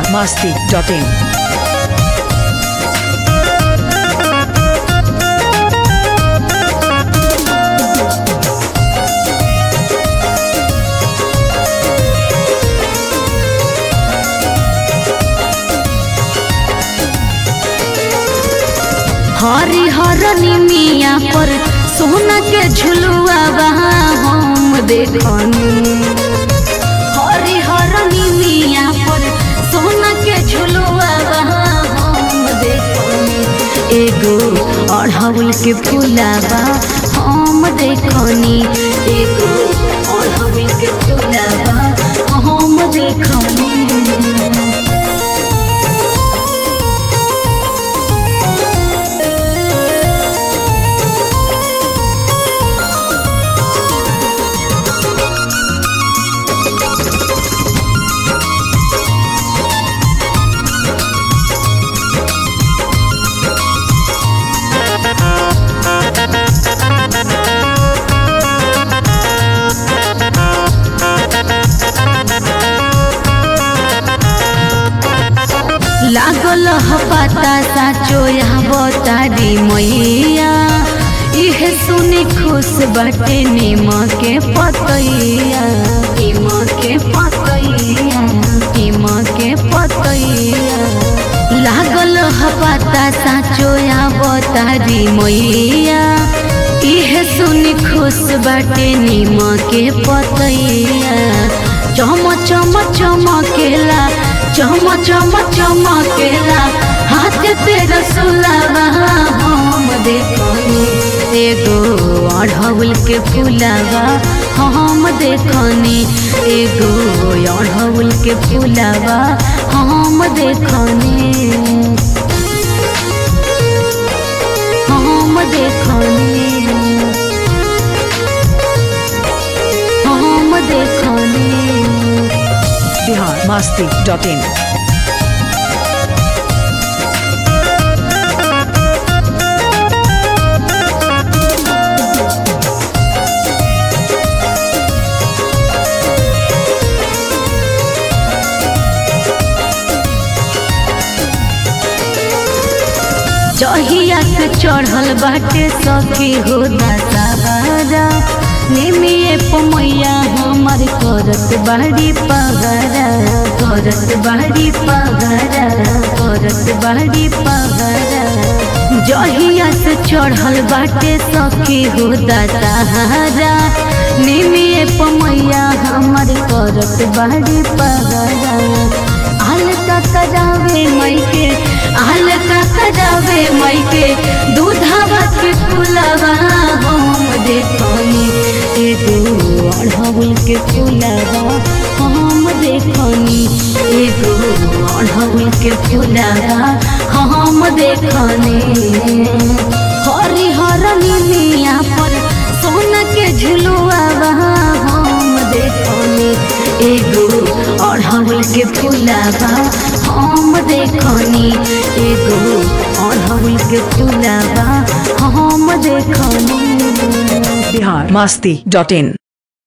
masti.in. हरी हरनी मिया पर सोना के झुलुआ वहाँ हम देखनी हरी हरनी मिया पर सोना के झुलुआ वहाँ हम देखनी एगो अढ़ौल के फुलावा हम देखनी एगो अढ़ौल के फुलावा हम देखनी लागल ह पता साचो यहाँ बतारी मैया इहे सुनी खुश बाटे नीम के पतैया नीम के पतैया नीम के पतैया लागल ह पता साचो यहाँ बतारी मैया इहे सुनी खुश बाटे नीम के पतैया चम चम चमकेला चम चम चमकेला हाथ तेरा सुलावा हम देखनी एगो अढ़ौल के फुलावा हम देखनी एगो अढ़ौल के फुलावा हम देखनी हम देखनी हम देखनी Bihar masti.in. जहिया से चढ़ल बाटे सखी हो दशहरा निमिए पमैया हमार करत बाड़ी पगरा करत बाड़ी पगरा करत बाड़ी पगरा जहिया से चढ़ल बाटे सखी हो दशहरा निमिए पमैया हमार करत बाड़ी पगरा हल्का करावे मायके हल्का करावे मायके दूधावा के फुलवा हम देखनी एगो अढ़ौल के फुलवा हम देखनी एगो अढ़ौल के फुलवा हम देखनी हरी हरनी मिया पर सोना के झुलुआ हम देखनी एगो अढ़ौल के फुलावा हम देखनी एगो अढ़ौल के फुलावा हम देखनी Bihar masti.in.